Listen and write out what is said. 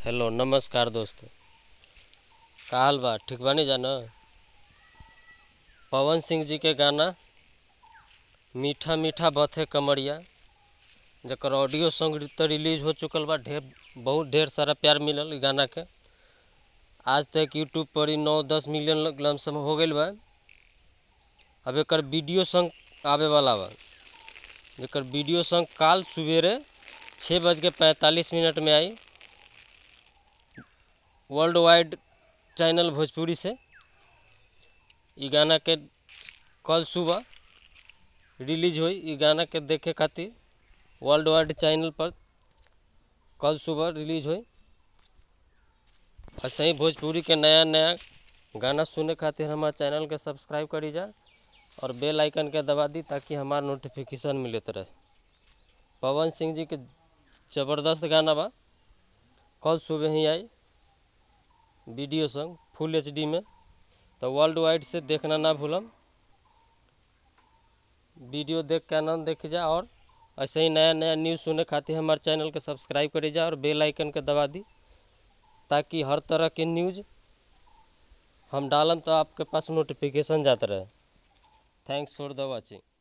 hello नमस्कार दोस्त का हाल बा ठीक बानी जा न पवन सिंह जी के गाना मीठा मीठा बथे कमरिया जकर ऑडियो सॉन्ग तो रिलीज हो चुकल बा ढेर बहुत ढेर सारा प्यार मिलल ई गाना के आज तक यूट्यूब पर ही नौ दस मिलियन लमसम हो गईल बा अब एकर वीडियो सॉन्ग आवे वाला बा जेकर वीडियो सॉन्ग काल सवेरे छः बज के पैंतालीस मिनट में आई वर्ल्ड वाइड चैनल भोजपुरी से ई गाना के कल सुबह रिलीज हुई ई गाना के देखे खातिर वर्ल्ड वाइड चैनल पर कल सुबह रिलीज हुई ऐसे ही भोजपुरी के नया नया गाना सुने खातिर हमारे चैनल के सब्सक्राइब करी जा और बेल आइकन के दबा दी ताकि हमारा नोटिफिकेशन मिलत रहे पवन सिंह जी के ज़बरदस्त गाना बा कल सुबह ही आई वीडियो सॉन्ग फुल एच में तो वर्ल्ड वाइड से देखना ना भूलम वीडियो देख के आनंद देख जा और ऐसे ही नया नया न्यूज़ सुने खातिर हमारे चैनल के सब्सक्राइब करी जा और बेल आइकन के दबा दी ताकि हर तरह के न्यूज़ हम डालम तो आपके पास नोटिफिकेशन जाता रहे थैंक्स फॉर द वॉचिंग